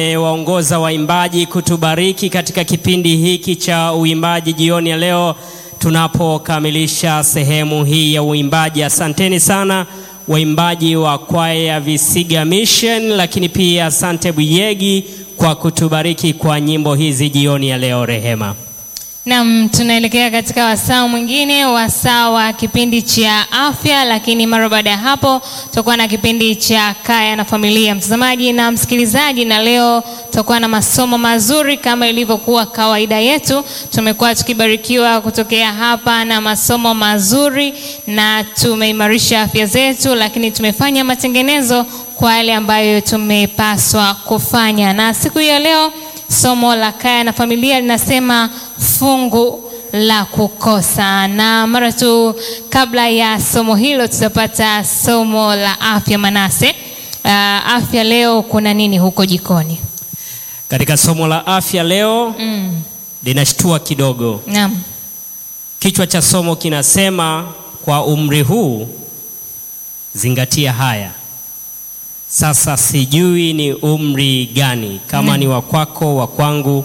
waongoza waimbaji kutubariki katika kipindi hiki cha uimbaji jioni ya leo tunapokamilisha sehemu hii ya uimbaji. Asanteni sana waimbaji wa kwaya ya Visiga Mission, lakini pia asante Buyegi kwa kutubariki kwa nyimbo hizi jioni ya leo. Rehema. Naam, tunaelekea katika wasaa mwingine, wasaa wa kipindi cha afya, lakini mara baada ya hapo tutakuwa na kipindi cha kaya na familia, mtazamaji na msikilizaji, na leo tutakuwa na masomo mazuri kama ilivyokuwa kawaida yetu. Tumekuwa tukibarikiwa kutokea hapa na masomo mazuri, na tumeimarisha afya zetu, lakini tumefanya matengenezo kwa yale ambayo tumepaswa kufanya, na siku ya leo somo la kaya na familia linasema fungu la kukosa, na mara tu kabla ya somo hilo tutapata somo la afya. Manase, uh, afya leo kuna nini huko jikoni? Katika somo la afya leo Mm. linashtua kidogo. Naam. Kichwa cha somo kinasema kwa umri huu zingatia haya. Sasa sijui ni umri gani, kama Mm. ni wa kwako, wa kwangu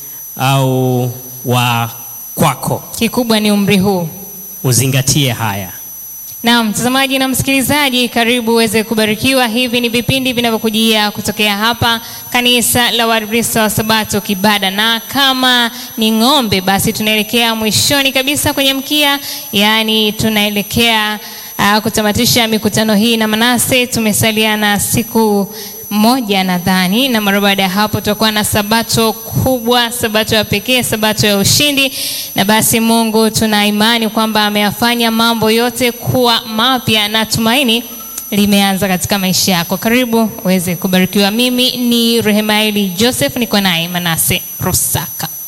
au wa kwako, Kikubwa ni umri huu. uzingatie haya. Naam, mtazamaji na msikilizaji, karibu uweze kubarikiwa. Hivi ni vipindi vinavyokujia kutokea hapa kanisa la Waadventista wa Sabato Kibada, na kama ni ng'ombe, basi tunaelekea mwishoni kabisa kwenye mkia, yaani tunaelekea uh, kutamatisha mikutano hii na Manase. Tumesalia na siku moja nadhani, na mara baada ya hapo tutakuwa na sabato kubwa, sabato ya pekee, sabato ya ushindi. Na basi Mungu tuna imani kwamba ameyafanya mambo yote kuwa mapya na tumaini limeanza katika maisha yako. Karibu uweze kubarikiwa. Mimi ni Rehemaeli Joseph, niko naye Manase Rusaka.